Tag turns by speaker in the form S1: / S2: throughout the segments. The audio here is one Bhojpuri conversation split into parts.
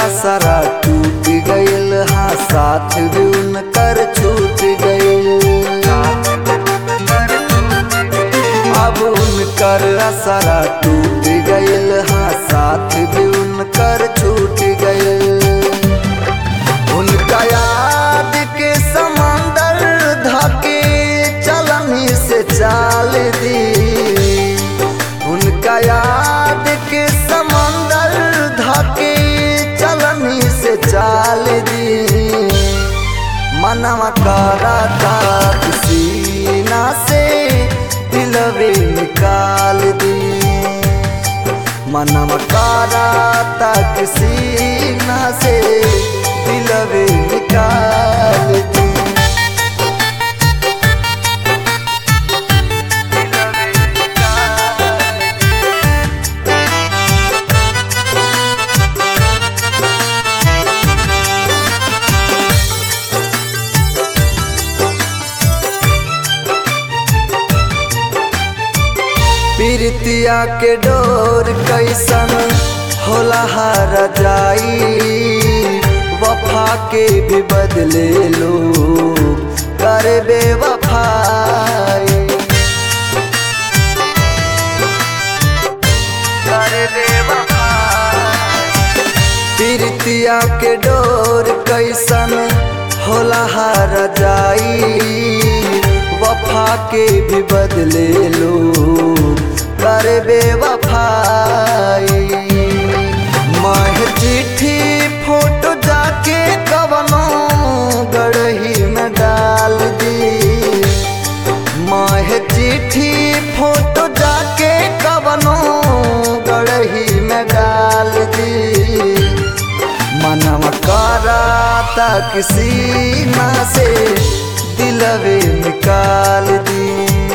S1: असरा टूट गइल हाँ साथ भी उनकर छूट गइल अब उनकर असरा टूट गइल हाँ साथ भी उनकर छूट गइल उनका याद के समंदर धके चलनी से चाल दी उनका याद के समंदर धके चलनी से चाल दी मनवा करा था सीना से दिलवे निकाल दी मनवा करा था सीना से दिलवे निकाल दी पीरतिया के डोर कैसन होला हर जाई वफा के भी बदले लोग कर बेवफाई कर बेवफाई पीरतिया के डोर कैसन होला हर जाई वफा के भी बदले लोग कर बेवफाई मह चिट्ठी फोटो जाके कवनो गड़ही में डाल दी मह चिट्ठी फोटो जाके कवनो गड़ही में डाल दी मनवा करा तक सीना से दिलवे निकाल दी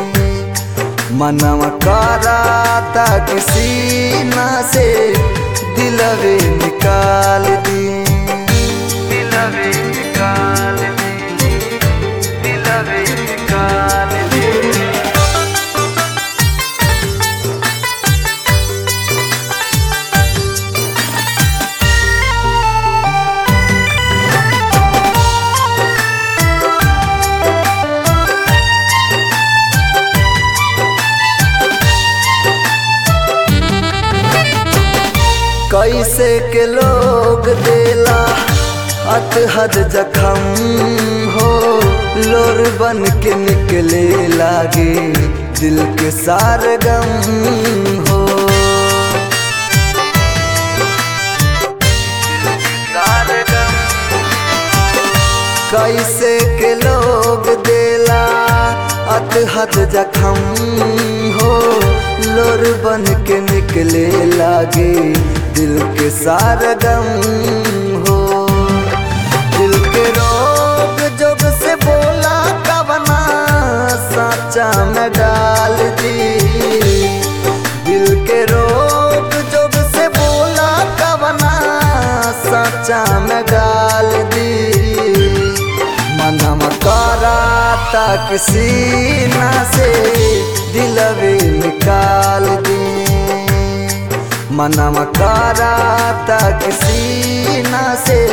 S1: मनवा करा तक सीना से दिलवे निकाल दी दिलवे निकाल दी दिलवे निकाल दी कैसे के लोग देला अतहद जखम हो लोर बन के निकले लागे दिल के सार गम हो कैसे के लोग देला अतहद जखम हो लोर बन के निकले लागे दिल के सार गम हो दिल के रोग जोग से बोला कवना साचा में डाल दी दिल के रोग जोग से बोला कवना साचा में डाल दी मनम करा तक सीना से दिलवे निकाल दी मनम करा तक सीना से